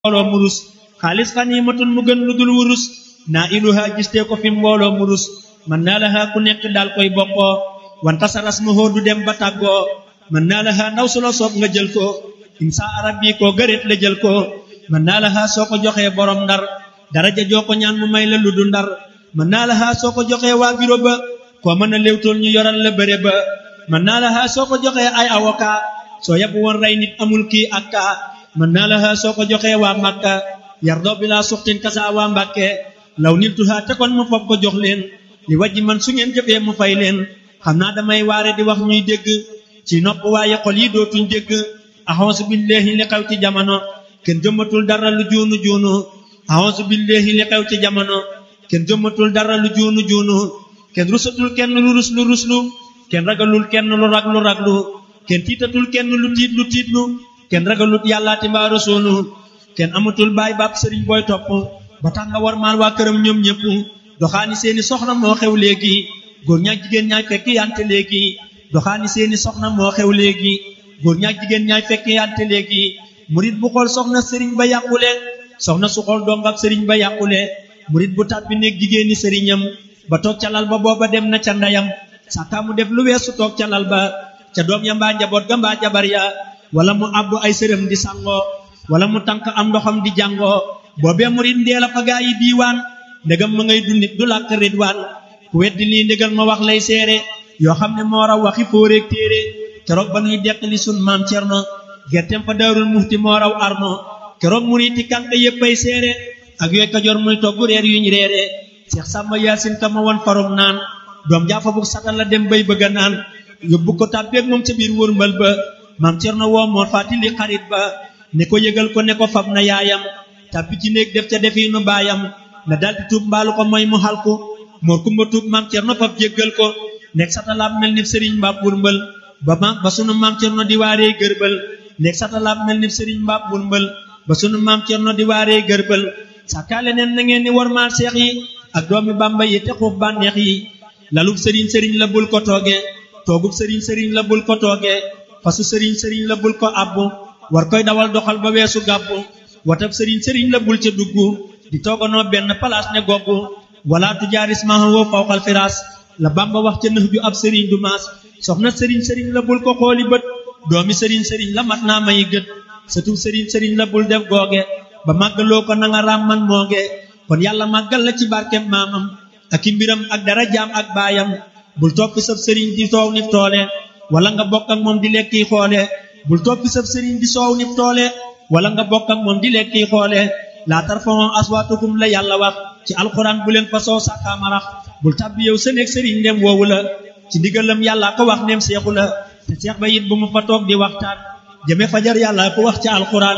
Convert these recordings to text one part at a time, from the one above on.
mbooloo murus xaalis xaniimatun mu gën lu dul wurus naa iluha gistee ko fi mbooloo murus man naa laha ku nekk daal koy bokkoo wanta sa ras ma du dem ba tàggoo man naa laha ndaw su la soob nga jël ko insa arab bi koo gëreet la jël ko man naa laha soo ko joxee borom ndar daraja joo ko ñaan mu may la lu du ndar man naa laha soo ko joxee waa biro ba koo mën a léewtool ñu yoral la bëre ba man naa laha soo ko joxee ay avocat soo yab woon rey nit amul kii ak kaa man naa laha soo ko joxee waa Makka yardoo bi laa suxtin kasa waa Mbàkke law nit tuhaa te kon mu foog ko jox leen li wajji man su ngeen jëfee mu fay leen xam naa damay waare di wax ñuy dégg ci nopp waaye xol yi dootuñ dégg axonsu billahi li xew ci jamono kenn jëmmatul dara lu juunu juunu axonsu billahi li xew ci jamono kenn jëmmatul dara lu juunu juunu kenn rusatul kenn lu rus lu ruslu kenn ragalul kenn lu rag lu raglu kenn tiitatul kenn lu tiit lu tiitlu kenn ragalut yàllaati mbaa rasuulu kenn amatul baay baab sëriñ booy topp ba tax nga war maal waa këram ñoom ñëpp doxaani seeni soxna moo xew léegi góor ñaak jigéen ñaay fekk yante léegi doxaani seeni soxna moo xew léegi góor ñaak jigéen ñaay fekk yante léegi murit bu xool soxna sëriñ ba yàqule soxna su xool dongab sëriñ ba yàqule murit bu tàbbi néeg jigéeni sëriñam ba toog ca lal ba booba dem na ca ndeyam sàkkaa mu def lu weesu toog ca lal ba ca doom ya mbaa njaboot ga mbaa jabar ya wala mu àbbu ay sërëm di sangoo wala mu tànk am ndoxam di jàngoo boobee murit ndeel a fa gaa yi diiwaan ndegam ma ngay dundit du làkk ridwaan ku weddi lii ndégal ma wax lay seere yoo xam ne moo raw waxi fóoreeg téere keroog ba nuy deqali sun maam cerno gerteem fa daarul muxti moo raw arno keroog muriti kànk yéppay seere ak yooy kajoor muy togg reer yuñ reere seex sàmba yaasin ka ma won farum naan doom jaafa bu satal la dem bay bëgga naan yóbbu ko tàbbeeg moom ca biir wërmbal ba maam cerno woo moo fàttali xarit ba ne ko yëgal ko ne ko fab na yaayam tàbbi ci néeg def ca defiinu baayam na daldi tuub mbaalu ko mooy mu xalku moor kumba tuub maam cerno fab jéggal ko nekk satalaab mel ni sëriñ mbaab wurmbal ba ma ba sunu maam cerno di waaree gërbal nekk satalaab mel ni sëriñ mbaab wurmbal ba sunu maam cerno di waaree gërbal sàkkaale neen na ngeen ni war maa seex yi ak doomi bàmba yi te xuuf bànneex yi lalub sëriñ sëriñ la bul ko tooge toogub sëriñ sëriñ la bul ko tooge fasu sëriñ sëriñ la bul ko abbu war koy dawal doxal ba weesu gàbbu watab sëriñ sëriñ la bul ca dugg di tooganoo benn palaas ne goggu wala tujaaris mahawoo fawqal firaas la bamba wax ca nëx ju ab sëriñ du maas soxna sëriñ sëriñ la bul ko xooli bët doomi sëriñ sëriñ la mat naa may gët sëtub sëriñ sëriñ la bul def googe ba màggaloo ko nanga raam man mooge kon yàlla màggal la ci barkem maamam ak i mbiram ak dara jaam ak baayam bul toppi sab sëriñ di soow nif toole wala nga bokk ak moom di lekki xoole bul toppi sab sëriñ di soow nif toole wala nga bokk ak moom di lekki xoole laa tarfa'u aswaatakum la yàlla wax ci alxuraan bu leen fa soo sàkkaamarax bul tàbbi yow sa néeg sëriñ ndem woowu la ci ndigalam yàlla ko wax ndem seexu la te seex ba it bu mu fa toog di waxtaan jëme fajar yàlla ko wax ci alxuraan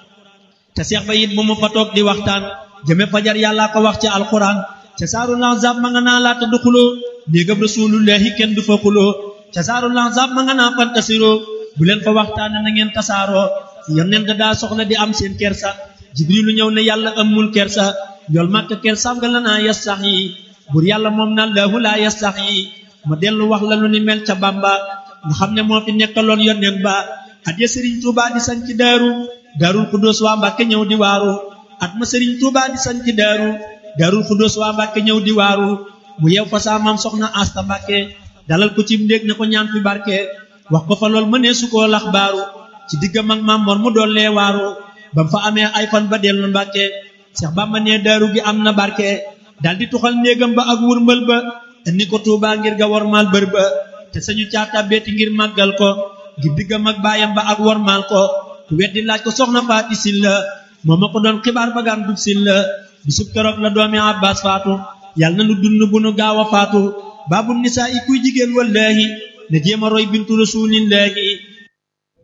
te seex ba it bu mu fa toog di waxtaan jëme fajar yàlla ko wax ci alxuraan ca saaru lanzab ma nga naa laata du xuloo néegam rasulullahi kenn du fa xuloo ca saaru lanzab ma nga naa fantasiroo bu leen fa waxtaane na ngeen tasaaroo yonent daa soxla di am seen kersa jibrilu ñëw ne yàlla amul kersa yool màkk kersaam nga la naa yas sax yi bur yàlla moom na laahu laa yas sax yi ma dellu wax la lu ni mel ca bamba nga xam ne moo fi nekkaloon yonent ba at ya sëriñ tuuba di sañ ci daaru daarul xudóos waa mbàkke ñëw di waaru at ma sëriñ tuuba di sañ ci daaru daarul xudóos waa mbàkke ñëw di waaru mu yeew fa saa maam soxna asta mbàkke dalal ko ci ndéeg ne ko ñaan fi barke wax ko fa lool mënee su koo lax baaru ci diggam ak maam mor mu dollee waaru bam fa amee ay fan ba dellu mbàkke seex bamba nee daaru gi am na barke daldi tuxal néegam ba ak wurmbal ba indi ko tuubaa ngir ga wormaal bër ba te sañu caata beeti ngir màggal ko ngir diggam ak baayam ba ak wormaal ko ku weddi laaj ko soxna faati sil la moo ma ko doon xibaar bagaan dub sil la bisub keroog la doomi abbas faatu yàlla na nu dund bu nu gaaw a faatu baabu nisaa i kuy jigéen wallaahi ne jéem a roy bintu rasuulillaahi